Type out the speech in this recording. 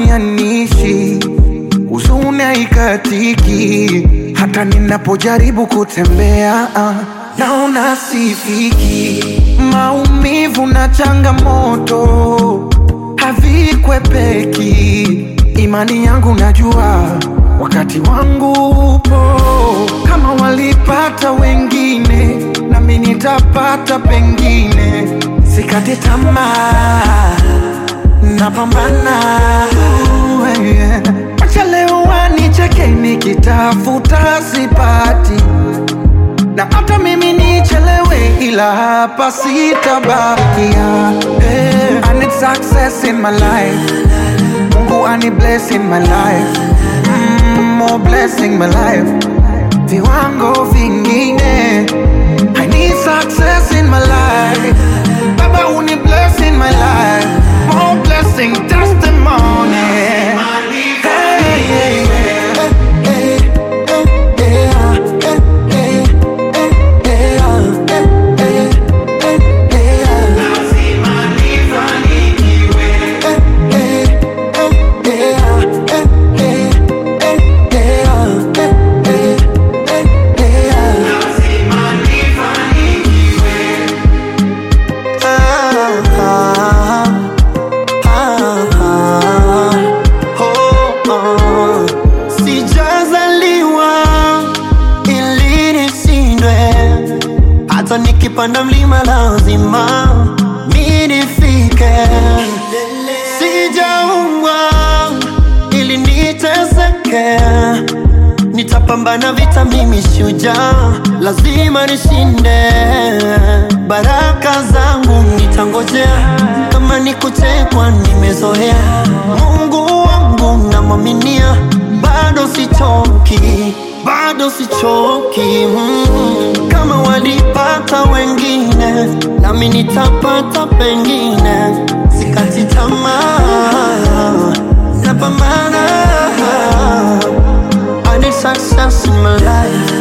inanifanya niishi, huzuni haikatiki, hata ninapojaribu kutembea ah, naona sifiki. Maumivu na changamoto havikwepeki, imani yangu najua wakati wangu upo. Kama walipata wengine, nami nitapata pengine. Sikate tamaa, napambana. Yeah. Acha leo wanicheke nikitafuta sipati, na hata mimi nichelewe, ila hapa sitabakia. Hey, I need success in my life. Mungu ani bless in my life. Mm, more blessing my life. Viwango vingine. I need success in my life. Baba uni bless in my life. More blessing testimony. Hey, hey, hey. Sijazaliwa ili nishindwe, hata nikipanda mlima lazima mi nifike. Sijaumbwa ili niteseke, nitapambana vita, mimi shujaa, lazima nishinde. Baraka zangu nitangojea, kama ni kuchekwa nimezoea. Mungu wangu namwaminia, bado sichoki, bado sichoki. Mm. Kama walipata wengine, nami nitapata pengine. Sikati tamaa, napambana. I need success in my life.